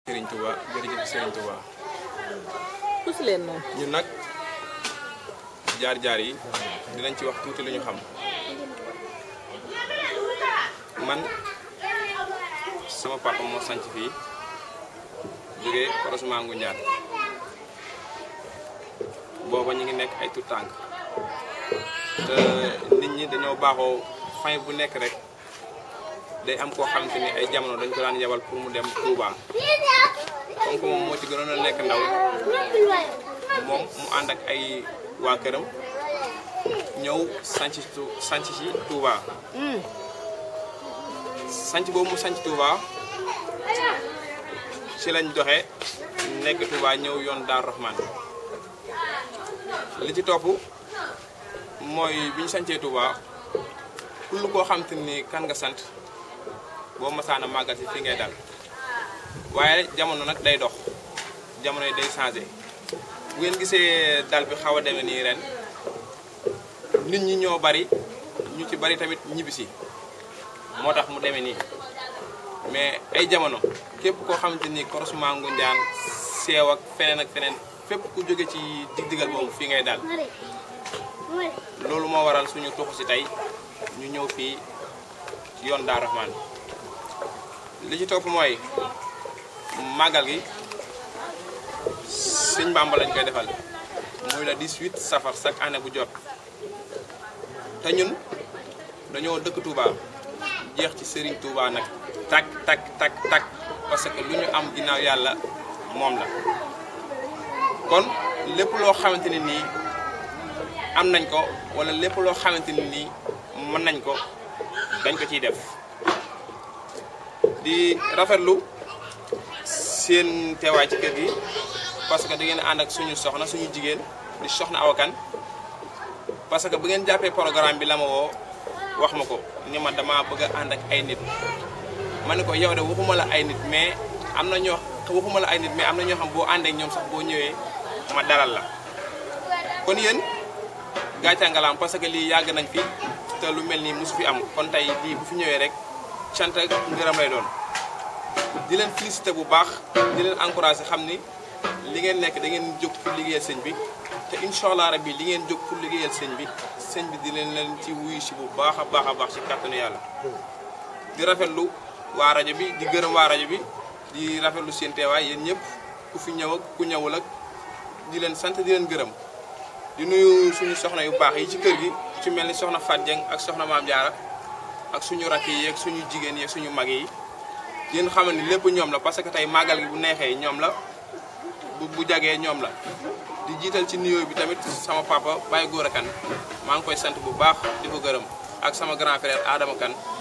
Serigne Touba jërëjëf Serigne Touba tus leen noonu. ñun nag jaar-jaar yi dinañ ci wax tuuti lu ñu xam man sama papa moo sanc fii jógee croisement Ngoundiane booba ñu ngi nekk ay tout tànk te nit ñi dañoo baaxoo fin bu nekk rek day am koo xamante ni ay jamono dañ ko daan yebal pour mu dem Touba comme que moom moo ci gënoon a nekk ndaw moom mu ànd ak ay waa këram ñëw sanc tu sanc ci Touba sanc boobu mu sanc Touba ci lañ doxe nekk Touba ñëw yoon Daaru Rahman li ci topp mooy bi ñu sancee Touba kull koo xam te ni kan nga sant boo masaana màggal si fi ngay dal waaye jamono nag day dox jamono yi day changé bu ngeen gisee dal bi xaw a demee nii ren nit ñi ñoo bari ñu ci bari tamit ñibbisi moo tax mu demee nii mais ay jamono képp koo xamante ni croisement Ngoundiane seew ak feneen ak feneen fépp ku jóge ci dig-digal boobu fii ngay dal loolu moo waral suñu tuxu si tey ñu ñëw fii yoon Daaru Rahman li ci topp mooy màggal gi sëñ Bàmba lañ koy defal muy la 18 safar chaque année bu jot te ñun dañoo dëkk Touba jeex ci Serigne Touba nag tak tak tak tak parce que lu ñu am ginnaaw yàlla moom la kon lépp loo xamante ne nii am nañ ko wala lépp loo xamante ne nii mën nañ ko dañ ko ciy def di rafetlu seen teewaay ci kër gi parce que da ngeen ànd ak suñu soxna suñu jigéen di soxna awakan parce que bu ngeen jàppee programme bi la ma woo wax ma ko ni ma dama bëgg a ànd ak ay nit ma ne ko yow de waxuma la ay nit mais am na ñoo waxuma la ay nit mais am na ñoo xam boo àndee ak ñoom sax boo ñëwee ma dalal la kon yéen gàcce ngalaam parce que lii yàgg nañ fi te lu mel nii mosu fi am kon tey lii bu fi ñëwee rek cant ak ngërëm lay doon di leen félicité bu baax di leen encouragé xam ni li ngeen nekk da ngeen jóg pour liggéeyal sëñ bi te incha allah rabbi li ngeen jóg pour liggéeyal sëñ bi sëñ bi di leen leen ci wuyu si bu baax a baax a baax ci kàttanu yàlla. di rafetlu waa rajo bi di gërëm waa rajo bi di rafetlu seen teewaay yéen ñëpp ku fi ñëw ak ku ñëwul ak di leen sant di leen gërëm di nuyu suñu soxna yu baax yi ci kër gi ci mel ni soxna Fat Dieng ak soxna Maam Diarra ak suñu rakk yi ak suñu jigéen yi ak suñu mag yi. yéen xamal ni lépp ñoom la parce que tey màggal gi bu neexee ñoom la bu bu jagee ñoom la di jiital ci nuyoo bi tamit sama papa Baye Gora Kane maa ngi koy sant bu baax di ko gërëm ak sama grand frère Adama Kane